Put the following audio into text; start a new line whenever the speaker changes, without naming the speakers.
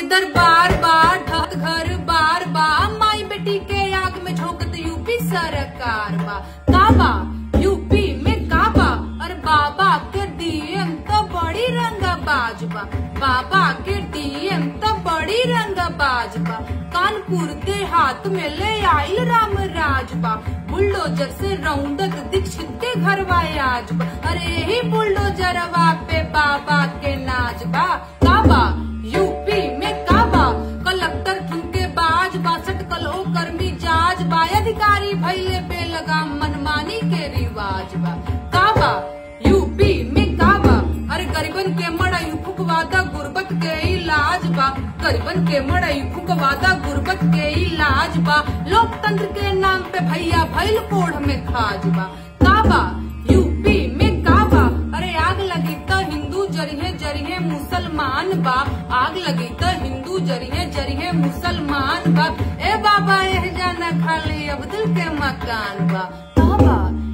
दरबार बा ढक घर बार बा माई बेटी के आग में झोंकत यूपी सरकार बा काबा यूपी में काबा और बाबा के डीएम तो बड़ी रंगबाज बा बाबा के डीएम तो बड़ी रंगबाज बा कानपुर के हाथ में ले आइल राम राज बा बुलडोजर से रौंदक दीक्षित के घर आज बा अरे यही बुलडोजरवा पे बाबा के नाच बा काबा यूपी में काबा कलेक्टर ठुमके बाज बासठ कलो कर्मी जाज बा अधिकारी भैले पे लगाम मनमानी के रिवाज बा काबा यूपी में काबा अरे गरीबन के मड़ई फुकवादा गुर्बत के इलाज बा गरीबन के मड़ई फुकवादा गुर्बत के इलाज बा लोकतंत्र के नाम पे भैया भैल कोढ़ में खाज बा काबा यूपी में काबा अरे आग लगी तो हिंदू जरिहे जरिहे मुसलमान बा आग लगी तो हिंदू जरिहे जरिहे मुसलमान बा ए बाबा एह जाना खाली अब्दुल के मकान बा काबा